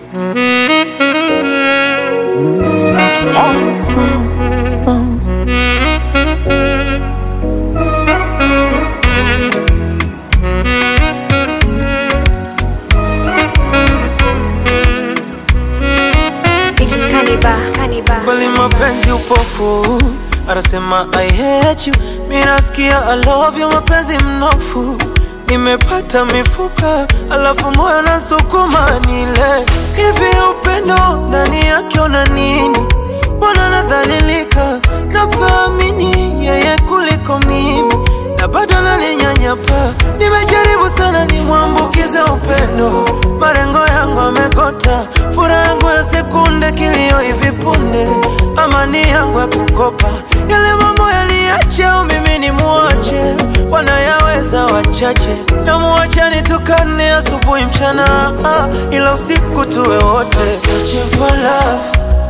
Kweli mapenzi upofu, anasema I hate you, mi nasikia I love you, mapenzi mnofu, nimepata mifupa, alafu moyo nasukuma nile hivi. Upendo ndani yake una nini? Mbona nadhalilika, napamini yeye kuliko mimi, na bado naninyanyapa. Nimejaribu sana nimwambukize upendo, marengo yangu amekota, furaha yangu ya sekunde, kilio hivi punde, amani yangu ya kukopa, yale mambo yaliache au mimi ni muache, wanayaweza wachache, na muache nitukane asubuhi mchana, ah, ila usiku tuwe wote searching for love.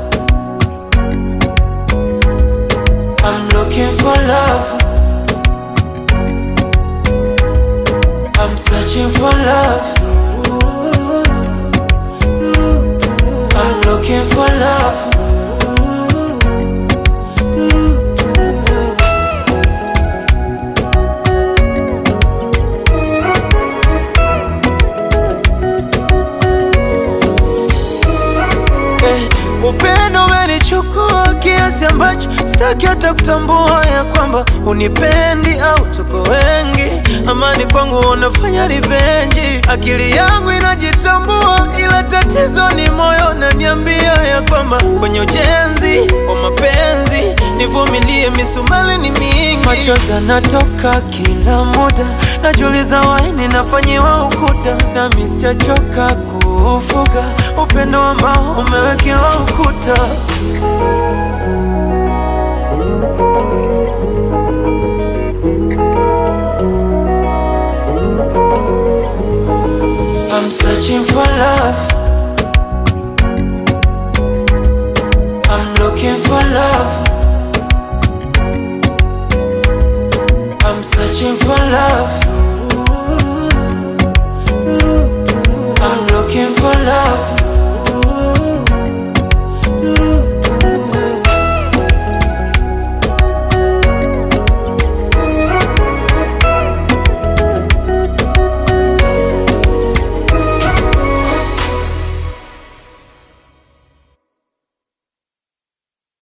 I'm looking for love. I'm searching for love. I'm looking for love. Eh, upendo umenichukua kiasi ambacho sitaki hata kutambua ya kwamba unipendi au tuko wengi. Amani kwangu unafanya rivenji, akili yangu inajitambua, ila tatizo ni moyo naniambia ya kwamba kwenye ujenzi wa mapenzi nivumilie, misumali ni mingi, machozi yanatoka kila muda, najiuliza waini nafanyiwa ukuda, nami sijachoka kuufuga upendo ambao umewekewa ukuta. I'm searching for love. I'm looking for love. I'm searching for